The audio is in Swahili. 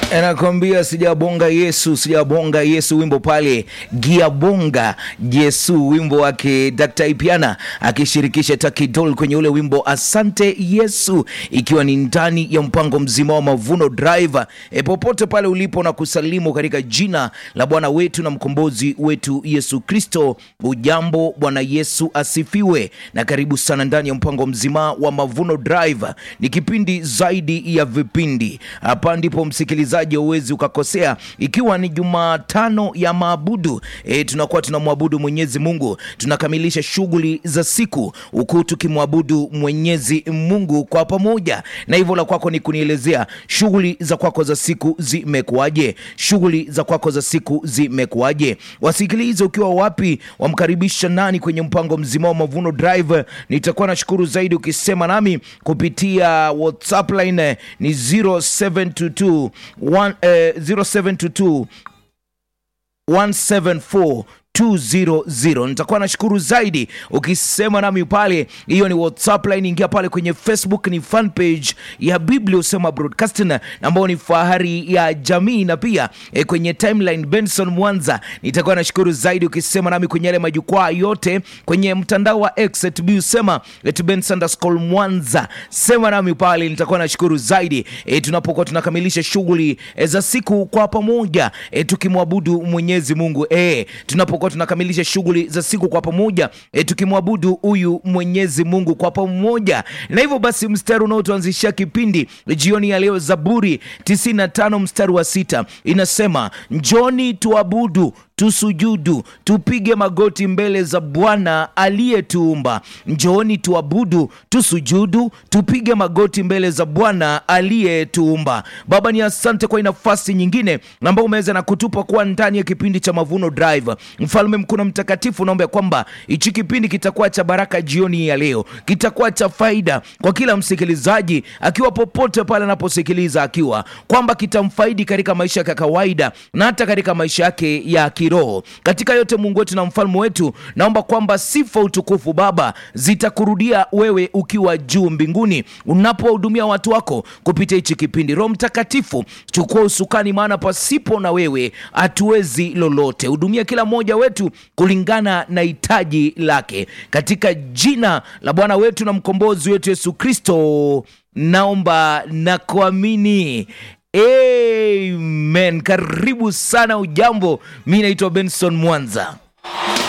anakwambia sijabonga Yesu, sijabonga Yesu, wimbo pale giabonga Yesu, wimbo wake Dr. Ipiana akishirikisha Takidol kwenye ule wimbo asante Yesu, ikiwa ni ndani ya mpango mzima wa Mavuno Drive. E, popote pale ulipo na kusalimu katika jina la Bwana wetu na mkombozi wetu Yesu Kristo. Ujambo, Bwana Yesu asifiwe, na karibu sana ndani ya mpango mzima wa Mavuno Drive. Ni kipindi zaidi ya vipindi. Hapa ndipo msikilizaji uwezi ukakosea, ikiwa ni Jumatano ya maabudu e, tunakuwa tunamwabudu Mwenyezi Mungu, tunakamilisha shughuli za siku huku tukimwabudu Mwenyezi Mungu kwa pamoja, na hivyo la kwako ni kunielezea shughuli za kwako za siku zimekuwaje? Shughuli za kwako za siku zimekuwaje? Wasikilize ukiwa wapi, wamkaribisha nani kwenye mpango mzima wa Mavuno Drive. Nitakuwa nashukuru zaidi ukisema nami kupitia WhatsApp line eh, ni 0722 one, eh, 0722 174 200 nitakuwa nashukuru zaidi ukisema nami pale. Hiyo ni WhatsApp line, ingia pale kwenye Facebook, ni fan page ya Biblia Usema Broadcasting ambayo ni fahari ya jamii, na pia e, kwenye timeline Benson Mwanza. Nitakuwa nashukuru zaidi ukisema nami kwenye yale majukwaa yote kwenye mtandao wa X at Usema at Benson underscore Mwanza, sema nami pale, nitakuwa nashukuru zaidi e, tunapokuwa tunakamilisha shughuli e, za siku kwa pamoja e, tukimwabudu Mwenyezi Mungu e, tunapokuwa tunakamilisha shughuli za siku kwa pamoja e, tukimwabudu huyu Mwenyezi Mungu kwa pamoja. Na hivyo basi, mstari unaotuanzishia kipindi jioni ya leo, Zaburi 95 mstari wa sita inasema, njoni tuabudu tusujudu tupige magoti mbele za Bwana aliyetuumba. Njooni tuabudu, tusujudu, tupige magoti mbele za Bwana aliyetuumba. Baba, ni asante kwa nafasi nyingine ambao umeweza na kutupa kuwa ndani ya kipindi cha Mavuno Drive. Mfalme mkuu na mtakatifu, naomba kwamba hichi kipindi kitakuwa cha baraka jioni ya leo, kitakuwa cha faida kwa kila msikilizaji akiwa popote pale anaposikiliza, akiwa kwamba kitamfaidi katika maisha yake ya kawaida na hata katika maisha yake ya kiroho. Katika yote, Mungu wetu na mfalme wetu, naomba kwamba sifa, utukufu Baba zitakurudia wewe ukiwa juu mbinguni, unapowahudumia watu wako kupitia hichi kipindi. Roho Mtakatifu, chukua usukani, maana pasipo na wewe hatuwezi lolote. Hudumia kila mmoja wetu kulingana na hitaji lake, katika jina la Bwana wetu na mkombozi wetu Yesu Kristo naomba na kuamini. Amen. Karibu sana. Ujambo, mi naitwa Benson Mwanza.